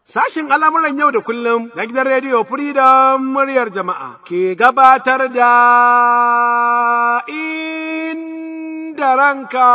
Sashin al'amuran yau da kullum na gidan rediyo Freedom muryar jama'a ke gabatar da inda ranka.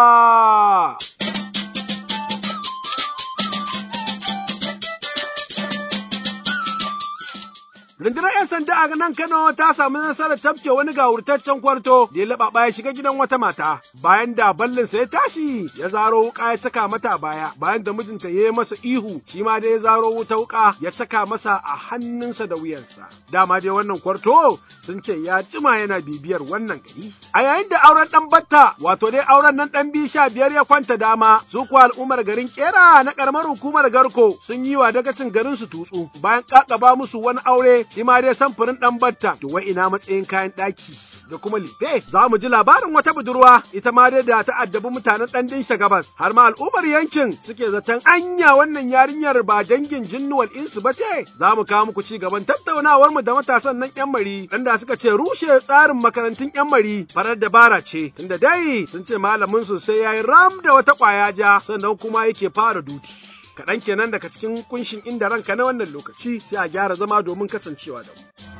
Rundunar 'yan sanda a nan Kano ta samu nasarar tafke wani gawurtaccen kwarto da ya laɓaɓa ya shiga gidan wata mata bayan da ballinsa ya tashi ya zaro wuka ya caka mata baya bayan da mijinta ya yi masa ihu shi ma dai ya zaro wuta wuka ya caka masa a hannunsa da wuyansa. Dama dai wannan kwarto sun ce ya jima yana bibiyar wannan gari. A yayin da auren ɗan batta wato dai auren nan ɗan biyu sha biyar ya kwanta dama su kuwa al'ummar garin kera na ƙaramar hukumar garko sun yi wa dagacin garin su tutsu bayan ƙaƙaba musu wani aure shi ma dai samfurin ɗan batta to wai ina matsayin kayan ɗaki da kuma life za mu ji labarin wata budurwa ita ma dai da ta addabi mutanen ɗan dinsha gabas har ma al'ummar yankin suke zaton anya wannan yarinyar ba dangin jinnuwal insu ba ce za mu kawo muku ci gaban tattaunawar mu da matasan nan yan mari da suka ce rushe tsarin makarantun yan mari farar dabara ce tunda dai sun ce malamin su sai yayi ram da wata kwaya ja sannan kuma yake fara duti kaɗan kenan daga cikin kunshin inda ranka na wannan lokaci sai a gyara zama domin kasancewa da mu.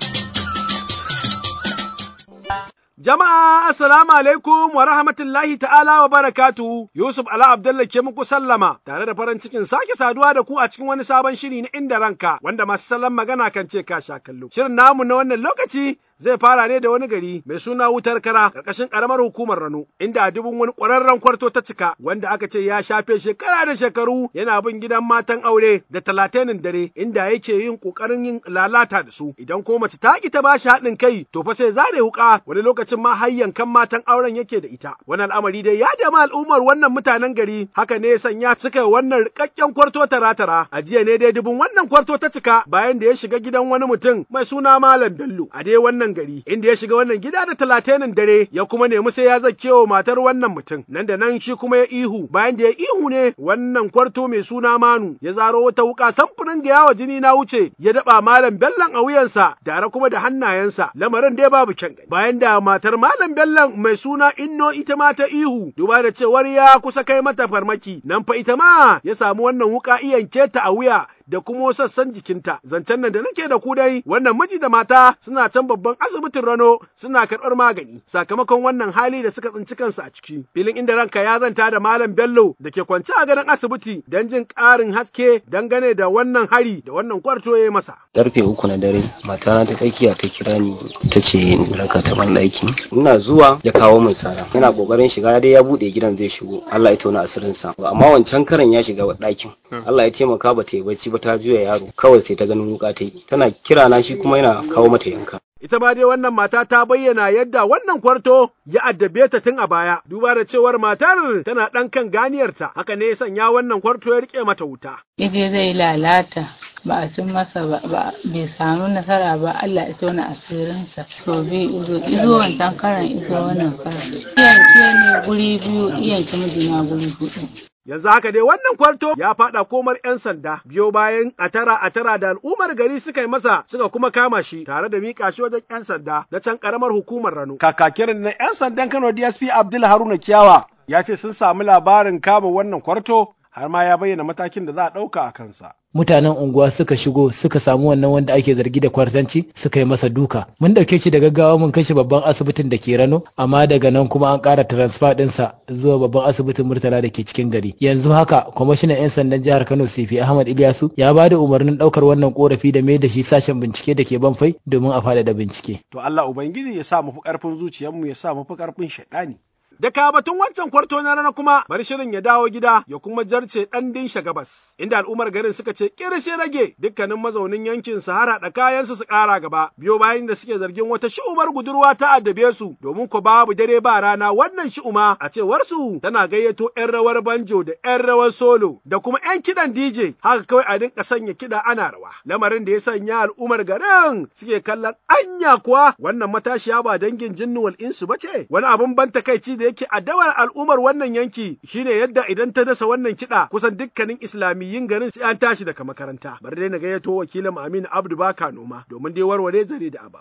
Jama'a assalamu alaikum wa rahmatullahi ta'ala wa barakatuhu Yusuf Ala Abdullah ke muku sallama tare da farin cikin sake saduwa da ku a cikin wani sabon shiri na inda ranka wanda masu salon magana kan ce ka sha kallo. Shirin namu na wannan lokaci zai fara ne da wani gari mai suna wutar kara ƙarƙashin ƙaramar hukumar Rano inda a dubun wani ƙwararren kwarto ta cika wanda aka ce ya shafe shekara da shekaru yana bin gidan matan aure da talatinin dare inda yake yin ƙoƙarin yin lalata da su idan ko mace ta ki ta bashi haɗin kai to fa sai zare wuƙa wani lokacin ma har yankan matan auren yake da ita wani al'amari dai ya dama al'ummar wannan mutanen gari haka ne ya sanya suka yi wannan rikakken kwarto tara-tara a jiya ne dai dubun wannan kwarto ta cika bayan da ya shiga gidan wani mutum mai suna Malam Bello a dai wannan gari inda ya shiga wannan gida da talatinin dare ya kuma nemi sai ya zake wa matar wannan mutum nan da nan shi kuma ya ihu bayan da ya ihu ne wannan kwarto mai suna Manu ya zaro wata wuka samfurin ga yawa jini na wuce ya daba Malam Bellon a wuyansa tare kuma da hannayensa lamarin dai babu kyan gani bayan da matar Malam Bello mai suna Inno ita ma ta ihu duba da cewar ya kusa kai mata farmaki nan fa ita ma ya samu wannan wuka iyanke ta a wuya da kuma sassan jikinta zancen nan da nake da ku dai wannan miji da mata suna can babban asibitin Rano suna karɓar magani sakamakon wannan hali da suka tsinci kansu a ciki filin inda ranka ya zanta da Malam Bello da ke kwance a gadon asibiti don jin ƙarin haske dangane da wannan hari da wannan kwarto ya masa karfe uku na dare matana ta tsakiya ta kira ni ta ce raka ta ban ɗaki ina zuwa ya kawo min sara yana kokarin shiga dai ya buɗe gidan zai shigo Allah ya tona asirinsa amma wancan karan ya shiga ɗakin Allah ya taimaka ba ta yi bacci ba ta juya yaro kawai sai ta ganin wuka ta yi tana kira na shi kuma yana kawo mata yanka ita ma dai wannan mata ta bayyana yadda wannan kwarto ya addabe ta tun a baya duba da cewar matar tana ɗan kan ganiyarta haka ne ya sanya wannan kwarto ya rike mata wuta ije zai lalata ba a cin masa ba bai samu nasara ba Allah ya tona asirinsa so biyu izo izo wancan karan izo wannan karan iyanke ne guri biyu iyanke mijina guri hudu Yanzu haka dai wannan kwarto ya faɗa komar 'yan sanda biyo bayan a tara a tara da al'ummar gari suka yi masa suka kuma kama shi tare da miƙa shi wajen 'yan sanda na can ƙaramar hukumar Rano. Kakakirin na 'yan sandan Kano DSP Abdul Haruna Kiyawa ya ce sun samu labarin kama wannan kwarto har ma ya bayyana matakin da za a ɗauka a kansa. mutanen unguwa suka shigo suka samu wannan wanda ake zargi da kwartanci suka yi masa duka mun dauke shi da gaggawa mun kai shi babban asibitin da ke rano amma daga nan kuma an ƙara transfer ɗinsa zuwa babban asibitin murtala da ke cikin gari yanzu haka kwamishinan 'yan sandan jihar kano sifi ahmad ilyasu ya ba da umarnin ɗaukar wannan korafi da mai da shi sashen bincike da ke banfai domin a faɗaɗa bincike To Allah Ubangiji ya sa mu fi ƙarfin zuciyarmu ya sa mu fi ƙarfin shaɗani. Da batun wancan kwarto na rana kuma bari shirin ya dawo gida ya kuma jarce ɗan dinsha gabas, inda al'ummar garin suka ce kirshe rage dukkanin mazaunin yankin su har haɗa kayansu su ƙara gaba, biyo bayan da suke zargin wata shi'umar budurwa ta addabe su domin ko babu dare ba rana wannan shi'uma a cewar su tana gayyato 'yan rawar banjo da 'yan rawar solo da kuma 'yan kiɗan DJ haka kawai a dinka sanya kiɗa ana rawa. Lamarin da ya sanya al'ummar garin suke kallon anya kuwa wannan matashiya ba dangin jinnuwal insu ba ce wani abun ban takaici da yake addabar al'ummar wannan yanki shine yadda idan ta dasa wannan kiɗa kusan dukkanin islamiyyin garin sai an tashi daga makaranta bari dai na gayyato wakilin Aminu Abdu Baka noma domin dai warware zare da abawa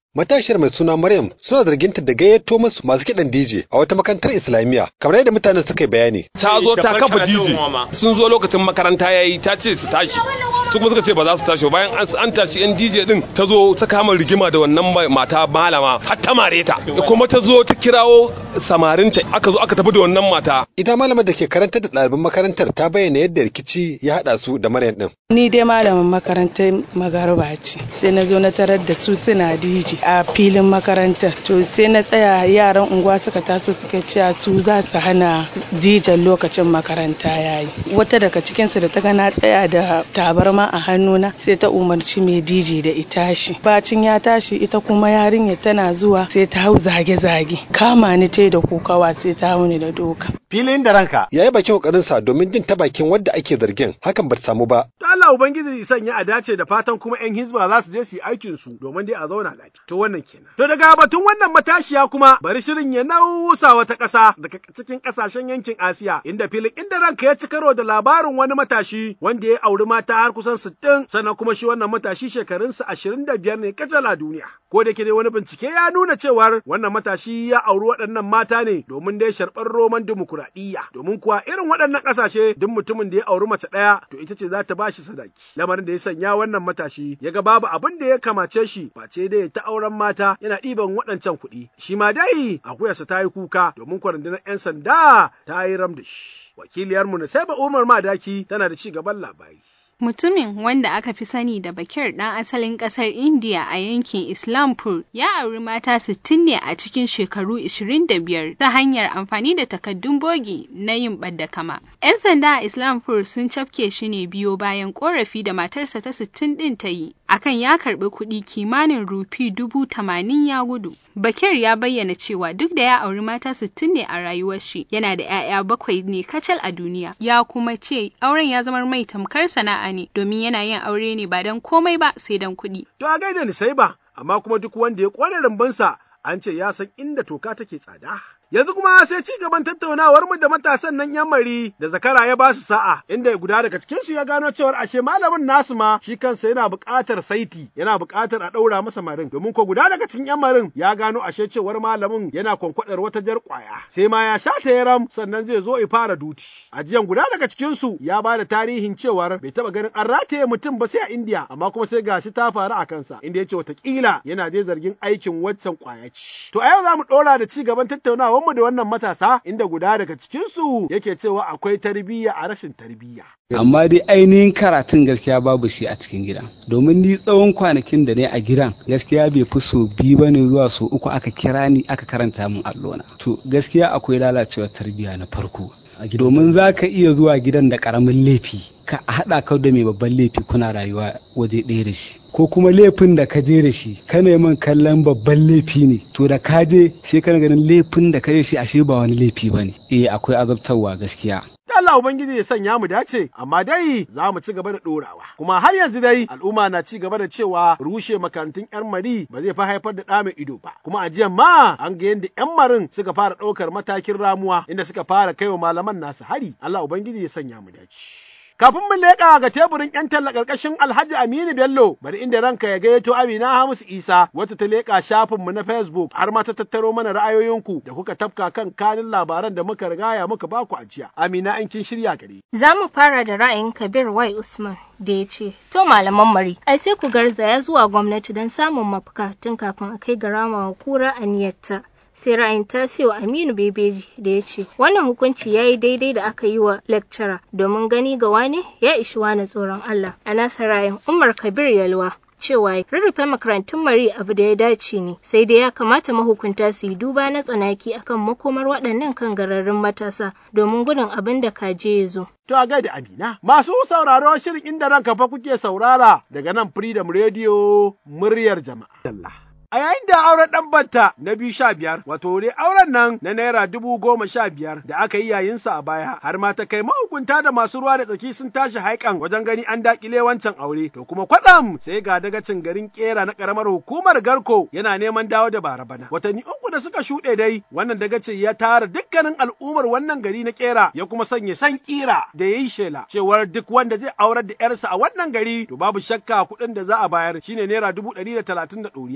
Matashiyar mai suna Maryam suna zarginta da gayyato musu masu kiɗan DJ a wata makarantar Islamiyya kamar yadda mutanen suka yi bayani. Ta zo ta kafa DJ sun zo lokacin makaranta yayi ta ce su tashi su kuma suka ce ba za su tashi bayan an tashi yan DJ din ta zo ta kama rigima da wannan mata malama har ta mare ta kuma ta zo ta kirawo samarinta aka zo aka tafi da wannan mata. Ita malamar da ke karantar da ɗaliban makarantar ta bayyana yadda rikici ya haɗa su da Maryam din. Ni dai malamin makarantar Magarba ce sai na zo na tarar da su suna DJ a filin makarantar to sai na tsaya yaran unguwa suka taso suka ce su za su hana dijan lokacin makaranta yayi wata daga cikinsu da ta ga na tsaya da tabarma a hannuna sai ta umarci mai dj da ita shi bacin ya tashi ita kuma yarinya tana zuwa sai ta hau zage-zage kama ni ta da kokawa sai ta hau ni da doka filin da ranka ya yi bakin kokarinsa domin jin ta bakin wadda ake zargin hakan ba ta samu ba to Allah ubangiji sanya a dace da fatan kuma yan hizba za su je su yi aikin su domin dai a zauna lafiya to wannan kenan to daga batun wannan matashiya kuma bari shirin ya nausa wata ƙasa daga cikin ƙasashen yankin Asiya inda filin inda ranka ya ci karo da labarin wani matashi wanda ya auri mata har kusan sittin sannan kuma shi wannan matashi shekarunsa ashirin da biyar ne kacal a duniya ko da ke dai wani bincike ya nuna cewar wannan matashi ya auri waɗannan mata ne domin dai sharɓar roman dimokuraɗiyya domin kuwa irin waɗannan ƙasashe duk mutumin da ya auri mace ɗaya to ita ce za ta bashi sadaki lamarin da ya sanya wannan matashi ya ga babu abin da ya kamace shi face dai ta auren mata yana ɗiban waɗancan kuɗi shi ma dai akuyarsa ta yi kuka domin kwarandinar 'yan sanda ta yi ram da shi wakiliyarmu na sai Umar Madaki tana da ci gaban labari. Mutumin wanda aka fi sani da Bakir ɗan asalin ƙasar India a yankin Islampur ya auri mata 60 ne a cikin shekaru 25 ta hanyar amfani da takaddun bogi na yin ɓadda kama. 'Yan sanda a Islampur sun cafke shi ne biyo bayan ƙorafi da matarsa ta 60 ɗin ta yi akan ya karɓi kuɗi kimanin rufi dubu tamanin ya gudu. Bakir ya bayyana cewa duk da ya auri mata 60 ne a rayuwar shi yana da 'ya'ya bakwai ne kacal a duniya ya kuma ce auren ya zama mai tamkar sana'a ne domin yana yin aure ne ba don komai ba sai don kuɗi. To a gaida ni sai ba, amma kuma duk wanda ya ƙware rumbunsa an ce ya san inda toka take tsada. Yanzu kuma sai ci gaban tattaunawar mu da matasan nan yan mari da zakara ya ba su sa'a inda guda daga cikin su ya gano cewar ashe malamin nasu ma shi kansa yana buƙatar saiti yana buƙatar a ɗaura masa marin domin ko guda daga cikin yan marin ya gano ashe cewar malamin yana kwankwadar wata jar ƙwaya sai ma ya sha ta yaram sannan zai zo ya fara duti. Ajiyan guda daga cikin su ya ba da tarihin cewar bai taɓa ganin an rataye mutum ba sai a Indiya amma kuma sai gashi ta faru a kansa inda ya ce watakila yana dai zargin aikin waccan ƙwaya ce. To a yau za mu ɗora da ci gaban tattaunawa mu da wannan matasa inda guda daga cikinsu yake cewa akwai tarbiyya a rashin tarbiyya. amma dai ainihin karatun gaskiya babu shi a cikin gida domin ni tsawon kwanakin da ne a gidan gaskiya bai fi so biyu ba ne zuwa so uku aka kira ni aka karanta min allona to gaskiya akwai lalacewar tarbiyya na farko domin za ka iya zuwa gidan da karamin laifi ka haɗa ka da mai babban laifi kuna rayuwa waje ɗaya da shi ko kuma laifin da ka je da shi ka neman kallon babban laifi ne to da ka je sai kana ganin laifin da ka je shi ashe ba wani laifi ba ne eh akwai azabtarwa gaskiya Allah Ubangiji ya sanya mu dace, amma dai za mu ci gaba da ɗorawa. Kuma har yanzu dai al'umma na ci gaba da cewa rushe makarantun 'yan mari ba zai fi haifar da ɗa mai ido ba. Kuma a jiyan ma an ga yadda 'yan marin suka fara ɗaukar matakin ramuwa inda suka fara kaiwa malaman nasu hari. Allah Ubangiji ya sanya mu dace. Kafin mu leƙa ga teburin 'yan talla ƙarƙashin Alhaji Aminu Bello, bari inda ranka ya gayyato Amina Hamisu Isa, wata ta leƙa shafinmu na Facebook, har ma ta tattaro mana ra'ayoyinku da kuka tafka kan kanin labaran da muka rigaya muka baku a jiya. Amina an kin shirya gare. Za mu fara da ra'ayin Kabir Y Usman da ya ce, To malaman mari, ai sai ku garzaya zuwa gwamnati don samun mafaka tun kafin a kai ga ramawa kura a niyyarta. sai ra'ayin tasiwa aminu bebeji da ya ce wannan hukunci ya yi daidai da aka yi wa lecturer domin gani ga wane ya ishi wani tsoron allah a nasa ra'ayin umar kabir yalwa cewa rurrufe makarantun mari abu da ya dace ne sai dai ya kamata mahukunta su yi duba na tsanaki akan makomar waɗannan kan gararrun matasa domin gudun abin da kaje ya zo. To a gaida Amina, masu sauraro shirin inda ranka fa kuke saurara daga nan Freedom Radio muryar jama'a. A yayin da auren ɗan banta na biyu sha biyar, wato dai auren nan na naira dubu goma sha biyar da aka yi yayinsa a baya, har ma ta kai mahukunta da masu ruwa da tsaki sun tashi haikan wajen gani an dakile wancan aure. To kuma kwatsam sai ga dagacin garin kera na karamar hukumar Garko yana neman dawo da bara bana. Watanni uku da suka shuɗe dai, wannan dagacin ya tara dukkanin al'ummar wannan gari na kera ya kuma sanya san kira da ya yi shela cewar duk wanda zai aurar da yarsa a wannan gari to babu shakka kuɗin da za a bayar shine naira dubu ɗari da talatin da ɗoriya. Idan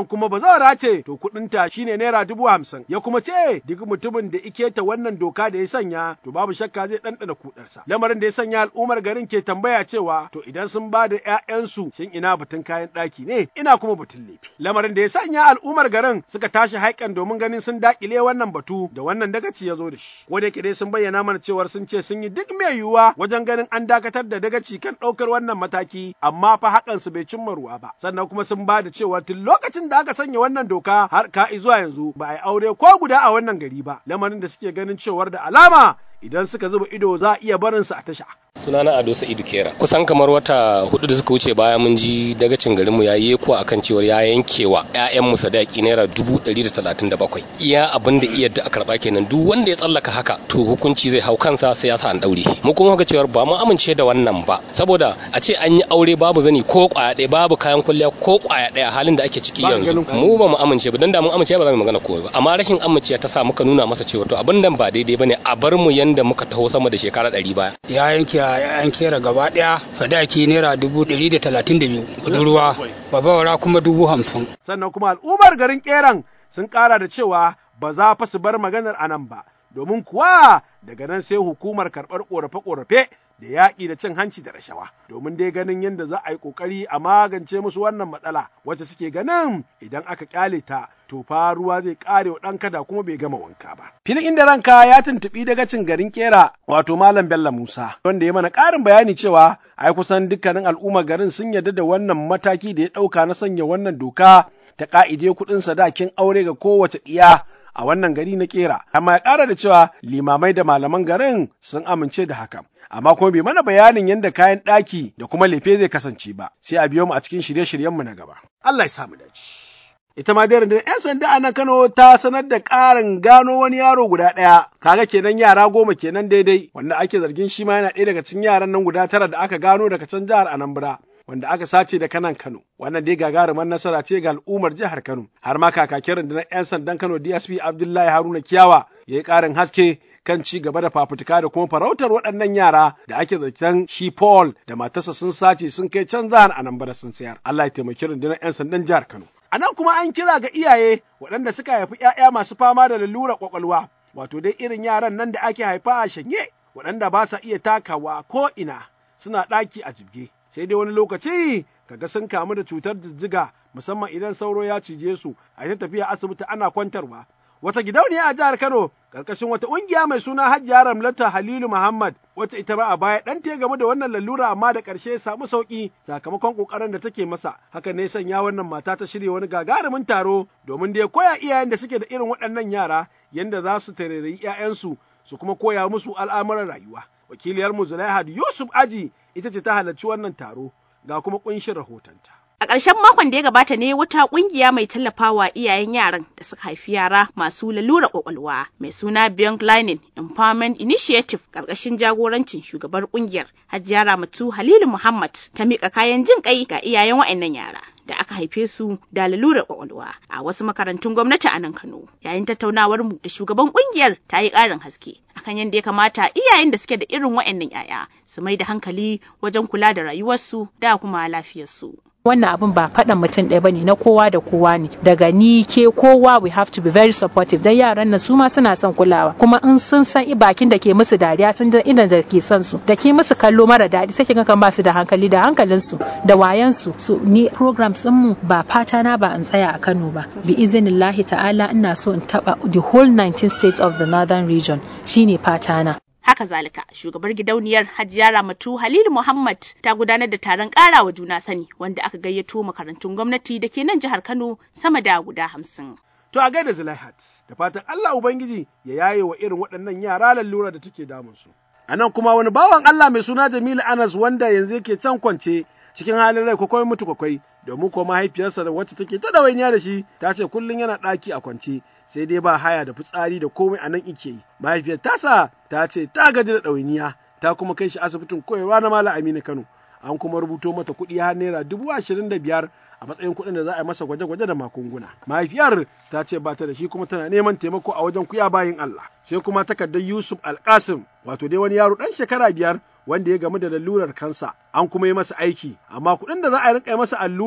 kuma bazawara ce to kuɗinta shine naira dubu hamsin ya kuma ce duk mutumin da ike ta wannan doka da ya sanya to babu shakka zai ɗanɗana kuɗarsa lamarin da ya sanya al'ummar garin ke tambaya cewa to idan sun ba da ‘ya'yansu shin ina batun kayan ɗaki ne ina kuma batun lefe lamarin da ya sanya al'ummar garin suka tashi haikan domin ganin sun daƙile wannan batu da wannan dagaci ya zo da shi ko da yake dai sun bayyana mana cewar sun ce sun yi duk mai yiwuwa wajen ganin an dakatar da dagaci kan ɗaukar wannan mataki amma fa hakan su bai cimma ruwa ba sannan kuma sun ba da cewa tun lokacin da aka sanya wannan doka har ka zuwa yanzu ba a yi aure ko guda a wannan gari ba lamarin da suke ganin cewar da alama idan suka zuba ido za a iya barinsu a tasha. sunana ado sa'idu kera kusan kamar wata hudu da suka wuce baya mun ji dagacin garinmu ya yi ko akan cewar ya yankewa ƴaƴanmu sadaki naira dubu ɗari da talatin da bakwai iya abin da iya da a karɓa kenan duk wanda ya tsallaka haka to hukunci zai hau kansa sai ya sa an ɗaure mu kuma ga cewar ba mu amince da wannan ba saboda a ce an yi aure babu zani ko kwaya ɗaya babu kayan kwalliya ko kwaya ɗaya halin da ake ciki yanzu mu ba mu amince ba dan da mun amince ba za mu magana komai ba amma rashin amincewa ta sa muka nuna masa cewa to abin nan ba daidai bane a bar mu yanda muka taho sama da shekara ɗari baya ya yanke an kera gaba daya sadaki naira dubu ɗari da talatin da biyu budurwa babawara kuma dubu hamsin. sannan kuma al'ummar garin keran sun ƙara da cewa ba za fa su bar maganar anan ba domin kuwa daga nan sai hukumar karɓar ƙorafe-ƙorafe da yaƙi da cin hanci da rashawa domin dai ganin yadda za a yi ƙoƙari a magance musu wannan matsala wacce suke ganin idan aka ƙyale ta to fa ruwa zai ƙare wa ɗan kada kuma bai gama wanka ba. Filin inda ranka ya tuntuɓi daga cin garin Kera wato Malam Bello Musa wanda ya mana ƙarin bayani cewa ai kusan dukkanin al'ummar garin sun yarda da wannan mataki da ya ɗauka na sanya wannan doka ta ƙa'ide kuɗin sadakin aure ga kowace ɗiya a wannan gari na kera amma ya ƙara da cewa limamai da malaman garin sun amince da hakan amma kuma bai mana bayanin yadda kayan ɗaki da kuma lefe zai kasance ba sai a biyo mu a cikin shirye-shiryenmu na gaba Allah ya samu dace ita ma dai rundunar 'yan sanda a nan Kano ta sanar da ƙarin gano wani yaro guda ɗaya kaga kenan yara goma kenan daidai wanda ake zargin shi ma yana ɗaya daga cikin yaran nan guda tara da aka gano daga can jihar Anambra wanda aka sace da kanan Kano. Wannan dai gagarumar nasara ce ga al'ummar jihar Kano. Har ma kakakin rundunar 'yan sandan Kano DSP Abdullahi Haruna Kiyawa ya yi ƙarin haske kan ci gaba da fafutuka da kuma farautar waɗannan yara da ake zaton shi Paul da matarsa sun sace sun kai can jihar Anambra sun sayar. Allah ya taimaki rundunar 'yan sandan jihar Kano. A nan kuma an kira ga iyaye waɗanda suka haifi 'ya'ya masu fama da lalurar ƙwaƙwalwa, wato dai irin yaran nan da ake haifa a shanye, waɗanda ba sa iya takawa ko ina suna ɗaki a jibge. sai dai wani lokaci kaga sun kamu da cutar jijjiga musamman idan sauro ya cije su a ta tafiya asibiti ana kwantarwa wata gidauniya a jihar Kano karkashin wata ƙungiya mai suna Hajiya Ramlata Halilu Muhammad wacce ita ma a baya dan ta game da wannan lalura amma da ƙarshe ya samu sauki sakamakon ƙoƙarin da take masa haka ne sanya wannan mata ta shirya wani gagarumin taro domin da ya koya iyayen da suke da irin waɗannan yara yanda za su tarairayi 'ya'yansu su kuma koya musu al'amuran rayuwa wakiliyarmu Zulaihat Yusuf Aji ita ce ta halarci wannan taro ga kuma kunshin rahotonta. A ƙarshen makon da ya gabata ne wata ƙungiya mai tallafawa iyayen yaran da suka haifi yara masu lalura ƙwaƙwalwa mai suna Beyond Learning Empowerment Initiative ƙarƙashin jagorancin shugabar ƙungiyar Hajiya Ramatu Halilu Muhammad ta miƙa kayan jin ƙai ga iyayen waɗannan yara. da aka haife su da lalurar kwakwalwa a wasu makarantun gwamnati a nan Kano. Yayin tattaunawar mu da shugaban kungiyar ta yi ƙarin haske akan yadda ya kamata iyayen da suke da irin waɗannan 'ya'ya su mai da hankali wajen kula da rayuwarsu da kuma lafiyarsu. wannan abin ba faɗan mutum ɗaya bane na kowa da kowa ne daga ni ke kowa we have to be very supportive dan yaran nan su ma suna son kulawa kuma in sun san bakin da ke musu dariya sun da idan da ke son su da ke musu kallo mara daɗi sai kin kan ba su da hankali da hankalin su da wayan su so ni programs din mu ba fata na ba in tsaya a Kano ba bi iznillahi ta'ala ina so in taba the whole 19 states of the northern region shine fata na Haka zalika, shugabar gidauniyar Hajiya Ramatu Halilu Muhammad ta gudanar da taron ƙarawa juna sani wanda aka gayyato makarantun gwamnati da ke nan jihar Kano sama da guda hamsin. To a gaida Zulaihat, da fatan Allah Ubangiji ya yaye wa irin waɗannan yara lallura da take damunsu. A nan kuma wani bawan Allah mai suna Jamilu Anas wanda yanzu yake can kwance cikin halin rai kwakwai mutu kwakwai domin ko mahaifiyarsa da wacce take ta ɗawainiya da shi ta ce kullum yana ɗaki a kwance sai dai ba haya da fitsari da komai a nan ike yi mahaifiyar tasa ta ce ta gaji da ɗawainiya ta kuma kai shi asibitin koyarwa na Malam Aminu Kano an kuma rubuto mata kuɗi har naira dubu ashirin da biyar a matsayin kuɗin da za a yi masa gwaje-gwaje da magunguna. Mahaifiyar ta ce ba ta da shi kuma tana neman taimako a wajen kuya bayin Allah. Sai kuma takardar Yusuf Alkasim wato dai wani yaro ɗan shekara biyar wanda ya gamu da lalurar kansa an kuma yi masa aiki amma kuɗin da za a rinka masa allura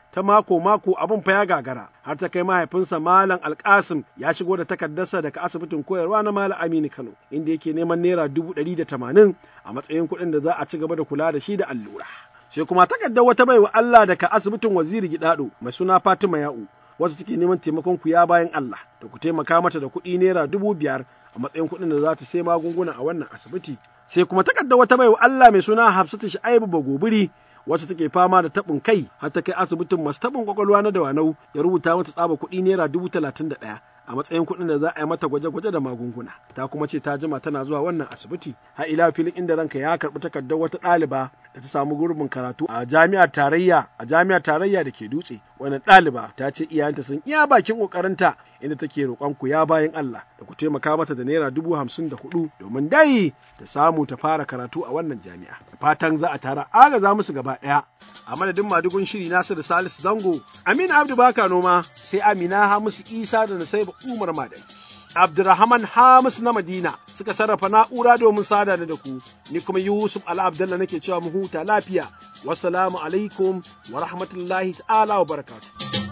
ta mako-mako abin fa ya gagara har ta kai mahaifinsa Malam Alkasim ya shigo da takardarsa daga asibitin koyarwa na Malam Aminu Kano inda yake neman naira dubu ɗari da tamanin a matsayin kuɗin da za a ci gaba da kula da shi da allura. Sai kuma takardar wata baiwa Allah daga asibitin Waziri Gidado mai suna Fatima Ya'u wasu take neman taimakon ku ya bayan Allah da ku taimaka mata da kuɗi naira dubu biyar a matsayin kuɗin da za ta sai magunguna a wannan asibiti. Sai kuma takardar wata baiwa Allah mai suna Hafsatu Sha'ibu Bagobiri wacce take fama da taɓin kai har ta kai asibitin masu taɓin kwakwalwa na Dawanau ya rubuta mata tsaba kuɗi naira dubu talatin da ɗaya a matsayin kuɗin da za a yi mata gwaje-gwaje da magunguna. Ta kuma ce ta jima tana zuwa wannan asibiti. Har ila filin inda ranka ya karɓi takardar wata ɗaliba da ta samu gurbin karatu a jami'ar tarayya a jami'ar tarayya da ke dutse. Wannan ɗaliba ta ce iyayenta sun iya bakin ƙoƙarinta inda take roƙon ku ya bayan Allah da ku taimaka mata da naira dubu hamsin da hudu domin dai ta samu ta fara karatu a wannan jami'a. Da fatan za a tara agaza musu gaba ɗaya. A madadin madugun shiri Nasiru Salisu Zango, Aminu Abdu Baka Noma, sai Amina Hamisu Isa da Nasaiba Umar Madai. Abdurrahman Hamis na Madina suka sarrafa na'ura domin sada da ku, ni kuma Yusuf Ala Abdallah nake cewa mu huta lafiya. Wassalamu alaikum wa rahmatullahi ta'ala wa barakatuh.